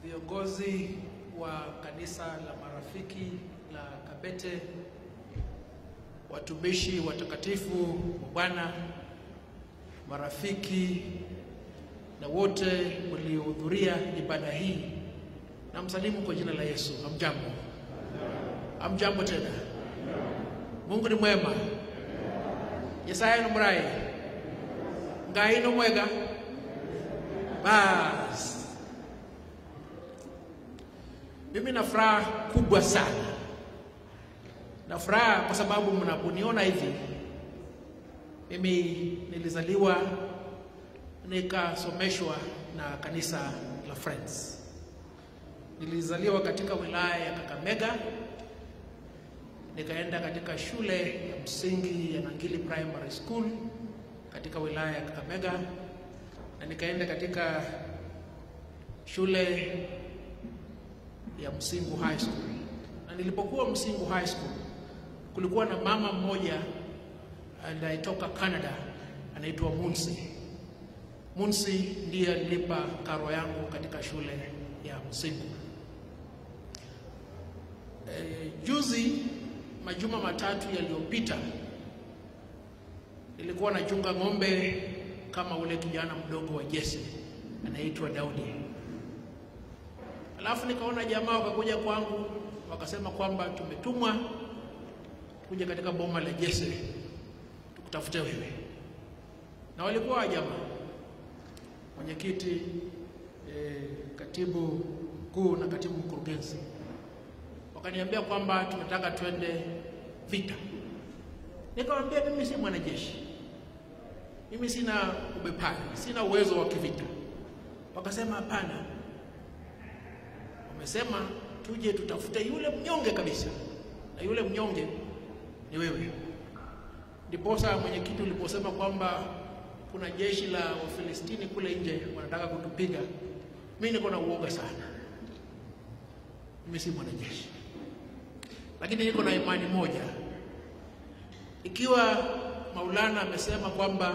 viongozi wa kanisa la marafiki la Kabete, watumishi watakatifu wa Bwana, marafiki na wote waliohudhuria ibada hii, na msalimu kwa jina la Yesu. Hamjambo? Hamjambo tena. Mungu ni mwema. Nyasaye ni murayi. Ngai ni mwega. Basi mimi na furaha kubwa sana, na furaha kwa sababu mnaponiona hivi, mimi nilizaliwa nikasomeshwa na kanisa la Friends. Nilizaliwa katika wilaya ya Kakamega, nikaenda katika shule ya msingi ya Nangili Primary School katika wilaya ya Kakamega, na nikaenda katika shule ya Msingu High School. Na nilipokuwa Msingu High School, kulikuwa na mama mmoja anayetoka Canada anaitwa Munsi. Munsi ndiye alilipa karo yangu katika shule ya Msingu. E, juzi majuma matatu yaliyopita nilikuwa nachunga ng'ombe kama ule kijana mdogo wa Jesse anaitwa Daudi. Alafu nikaona jamaa wakakuja kwangu wakasema kwamba tumetumwa kuja katika boma la Jesse tukutafute wewe, na walikuwa jamaa mwenyekiti, eh, katibu mkuu na katibu mkurugenzi wakaniambia kwamba tunataka twende vita. Nikamwambia mimi si mwanajeshi, mimi sina ubepari, sina uwezo wa kivita. Wakasema hapana, wamesema tuje tutafute yule mnyonge kabisa, na yule mnyonge ni wewe. Ndiposa mwenyekiti uliposema kwamba kuna jeshi la Wafilistini kule nje wanataka kutupiga, mimi niko na uoga sana. Mimi si mwanajeshi, lakini niko na imani moja. Ikiwa Maulana amesema kwamba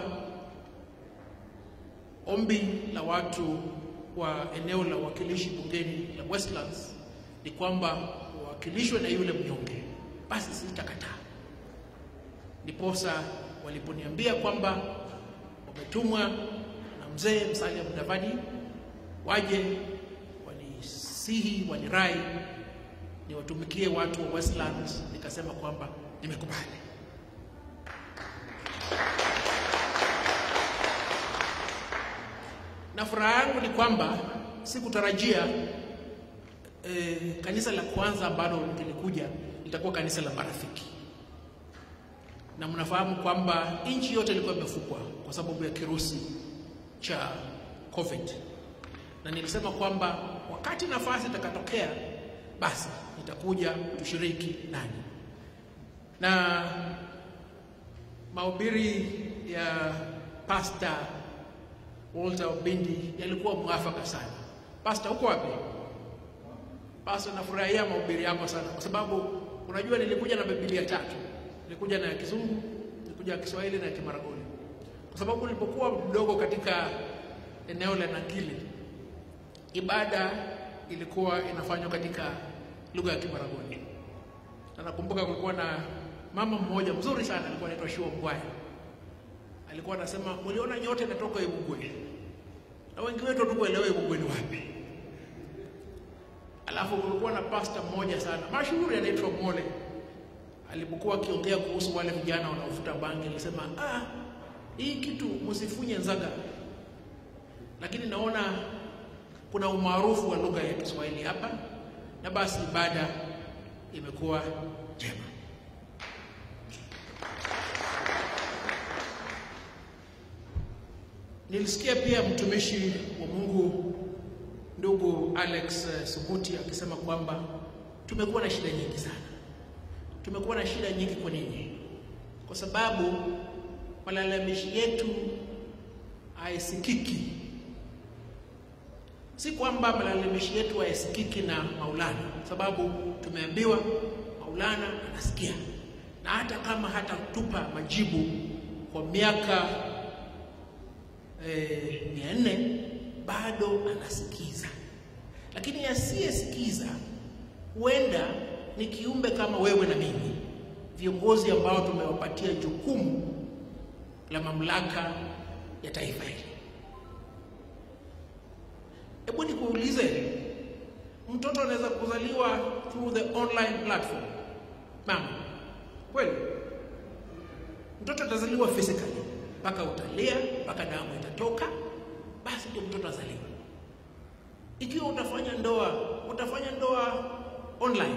ombi la watu wa eneo la uwakilishi bungeni la Westlands ni kwamba wawakilishwe na yule mnyonge, basi sitakataa. Ndiposa waliponiambia kwamba wametumwa na mzee Musalia Mudavadi waje wanisihi, wanirai niwatumikie watu wa Westlands, nikasema kwamba nimekubali. Na furaha yangu ni kwamba sikutarajia eh, kanisa la kwanza ambalo lilikuja litakuwa kanisa la marafiki, na mnafahamu kwamba nchi yote ilikuwa imefungwa kwa sababu ya kirusi cha COVID, na nilisema kwamba wakati nafasi itakatokea, basi nitakuja tushiriki nani, na mahubiri ya Pastor Walter Obindi yalikuwa mwafaka sana. Pastor, uko wapi? Pastor, nafurahia mahubiri yako sana kwa sababu unajua nilikuja na Biblia tatu. Nilikuja na ya Kizungu, nilikuja ya Kiswahili na ya Kimaragoli. Kwa sababu nilipokuwa mdogo katika eneo la Nangili, ibada ilikuwa inafanywa katika lugha ya Kimaragoli. Na nakumbuka kulikuwa na mama mmoja mzuri sana alikuwa anaitwa Shua Mgwaya alikuwa anasema mliona nyote natoka Ibugwe na wengi wetu hatukuelewa Ibugwe ni wapi. Alafu kulikuwa na pasta mmoja sana mashuhuri anaitwa Mole, alipokuwa akiongea kuhusu wale vijana wanaofuta bangi alisema, ah, hii kitu msifunye nzaga, lakini naona kuna umaarufu wa lugha ya Kiswahili hapa, na basi ibada imekuwa njema. Nilisikia pia mtumishi wa Mungu ndugu Alex Subuti akisema kwamba tumekuwa na shida nyingi sana. Tumekuwa na shida nyingi kwa nini? Kwa sababu malalamishi yetu haisikiki. Si kwamba malalamishi yetu haisikiki na Maulana, sababu tumeambiwa Maulana anasikia, na hata kama hatatupa majibu kwa miaka mia nne bado anasikiza, lakini asiyesikiza huenda ni kiumbe kama wewe na mimi, viongozi ambao tumewapatia jukumu la mamlaka ya taifa hili. Hebu nikuulize, mtoto anaweza kuzaliwa through the online platform? Mama, kweli? Mtoto atazaliwa physically, mpaka utalia, mpaka damu itatoka, basi ndio mtoto azaliwa. Ikiwa utafanya ndoa, utafanya ndoa online.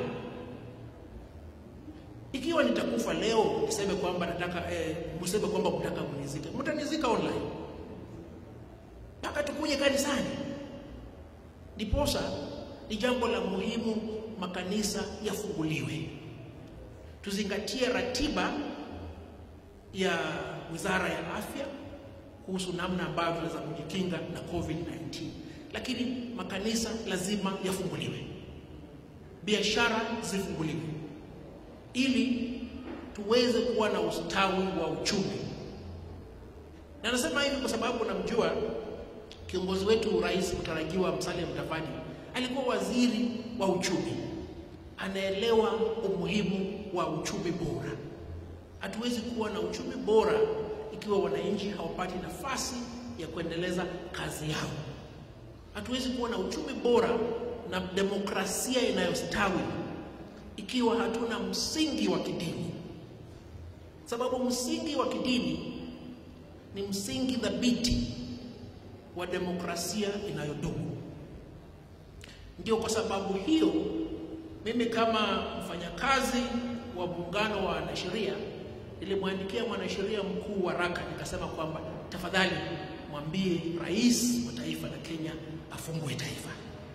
Ikiwa nitakufa leo, niseme kwamba nataka eh, mseme kwamba mtaka mnizike, mtanizika online mpaka tukuje kanisani. Ndiposa ni jambo la muhimu makanisa yafunguliwe, tuzingatie ratiba ya Wizara ya Afya kuhusu namna ambavyo tunaweza kujikinga na COVID-19, lakini makanisa lazima yafunguliwe, biashara zifunguliwe, ili tuweze kuwa na ustawi wa uchumi. Na nasema hivi kwa sababu namjua kiongozi wetu Rais mtarajiwa Musalia Mudavadi alikuwa waziri wa uchumi, anaelewa umuhimu wa uchumi bora. Hatuwezi kuwa na uchumi bora ikiwa wananchi hawapati nafasi ya kuendeleza kazi yao. Hatuwezi kuwa na uchumi bora na demokrasia inayostawi ikiwa hatuna msingi wa kidini, sababu msingi wa kidini ni msingi thabiti wa demokrasia inayodumu. Ndio kwa sababu hiyo mimi kama mfanyakazi wa muungano wa wanasheria nilimwandikia mwanasheria mkuu waraka nikasema kwamba tafadhali mwambie rais wa taifa la Kenya afungue taifa.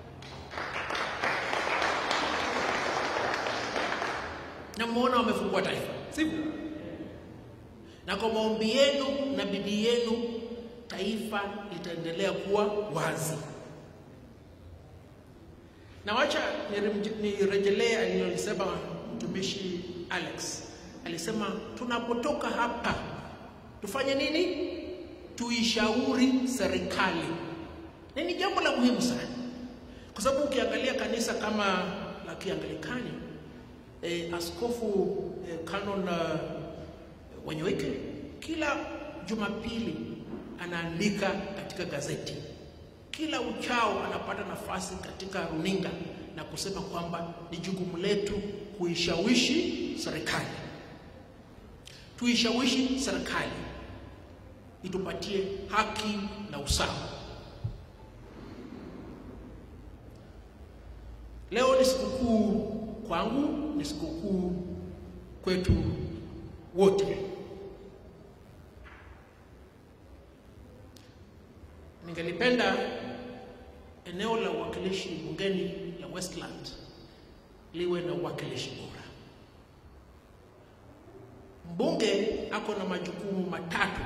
Na mmeona wamefungua taifa, sivyo? Na kwa maombi yenu na bidii yenu taifa litaendelea kuwa wazi. Na wacha nirejelee alilolisema mtumishi Alex. Alisema tunapotoka hapa tufanye nini? Tuishauri serikali, na ni jambo la muhimu sana, kwa sababu ukiangalia kanisa kama la Kianglikani eh, askofu eh, Canon uh, Wanyoike kila Jumapili anaandika katika gazeti, kila uchao anapata nafasi katika runinga na kusema kwamba ni jukumu letu kuishawishi serikali, tuishawishi serikali itupatie haki na usawa. Leo ni sikukuu kwangu, ni sikukuu kwetu wote. Ningelipenda eneo la uwakilishi bungeni la Westland liwe na uwakilishi bora. Mbunge ako na majukumu matatu.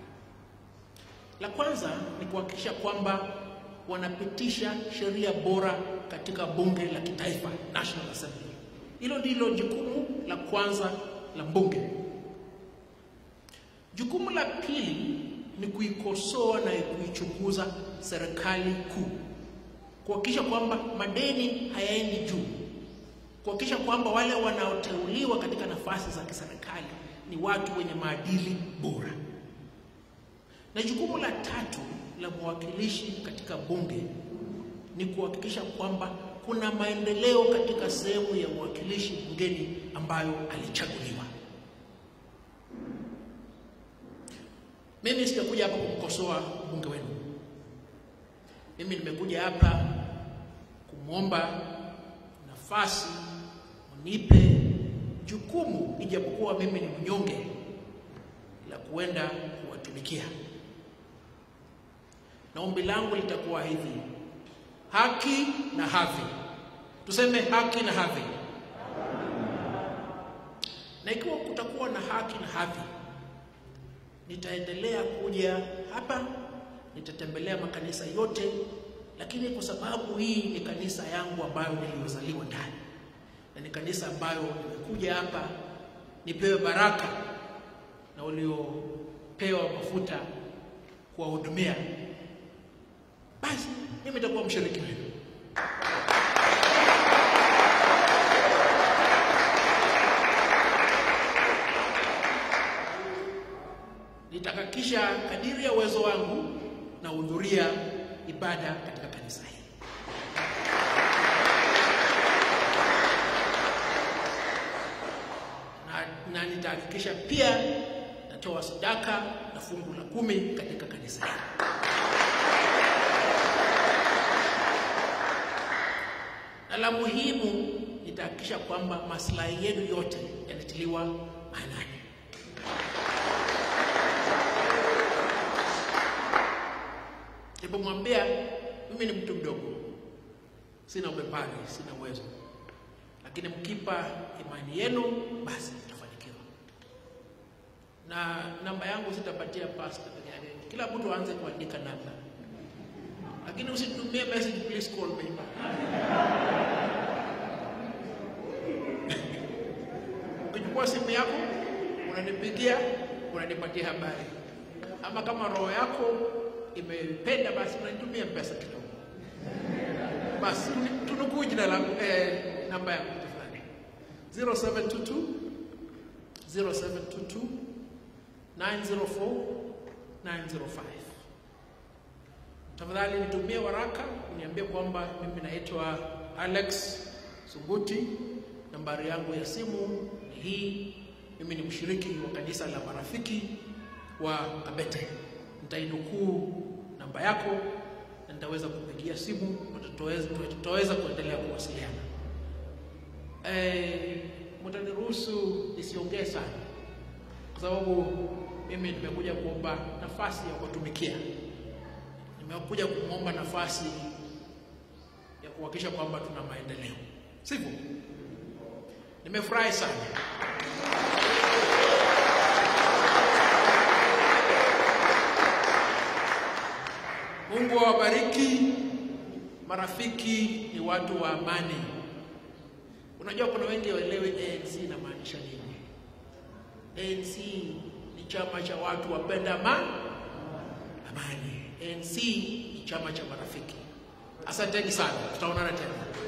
La kwanza ni kuhakikisha kwamba wanapitisha sheria bora katika bunge la kitaifa, National Assembly. Hilo ndilo jukumu la kwanza la mbunge. Jukumu la pili ni kuikosoa na kuichunguza serikali kuu, kuhakikisha kwamba madeni hayaendi juu, kuhakikisha kwamba wale wanaoteuliwa katika nafasi za kiserikali ni watu wenye maadili bora. Na jukumu la tatu la mwakilishi katika bunge ni kuhakikisha kwamba kuna maendeleo katika sehemu ya uwakilishi bungeni ambayo alichaguliwa. Mimi sijakuja hapa kumkosoa mbunge wenu. Mimi nimekuja hapa kumwomba nafasi unipe jukumu, ijapokuwa mimi ni mnyonge, la kuenda kuwatumikia. Na ombi langu litakuwa hivi: haki na hadhi. Tuseme haki na hadhi. Na ikiwa kutakuwa na haki na hadhi, nitaendelea kuja hapa, nitatembelea makanisa yote, lakini kwa sababu hii ni kanisa yangu ambayo niliyozaliwa ndani na ni kanisa ambayo nimekuja hapa nipewe baraka na waliopewa mafuta kuwahudumia, basi mimi nitakuwa mshiriki wenu. kadiri ya uwezo wangu nahudhuria ibada katika kanisa hili. Na, na nitahakikisha pia natoa sadaka na fungu la kumi katika kanisa hili. Na la muhimu nitahakikisha kwamba maslahi yenu yote yanatiliwa maanani. Nilipomwambia mimi ni mtu mdogo, sina ubepari, sina uwezo, lakini mkipa imani yenu, basi tutafanikiwa. Na namba yangu sitapatia pasta peke yake, kila mtu aanze kuandika namba, lakini usitumie message, please call me. Ukichukua simu yako unanipigia, unanipatia habari, ama kama roho yako imependa basi unanitumia pesa kidogo. Basi tunukuu jina langu eh, namba yangu tafadhali 0722 0722 904 905. Tafadhali nitumie waraka uniambie kwamba mimi naitwa Alex Sunguti, nambari yangu ya simu ni hii. Mimi ni mshiriki wa kanisa la marafiki wa Kabete nitainukuu namba yako na nitaweza kupigia simu na tutaweza, tutaweza kuendelea kuwasiliana. E, mtaniruhusu nisiongee sana kwa sababu mimi nimekuja kuomba nafasi ya kuwatumikia. Nimekuja kumwomba nafasi ya kuhakikisha kwamba tuna maendeleo, sivyo? Nimefurahi sana Mungu awabariki. Marafiki ni watu wa amani. Unajua kuna wengi waelewe ANC inamaanisha nini. ANC ni chama cha watu wapenda amani. Amani. ANC ni chama cha marafiki. Asanteni sana, tutaonana tena.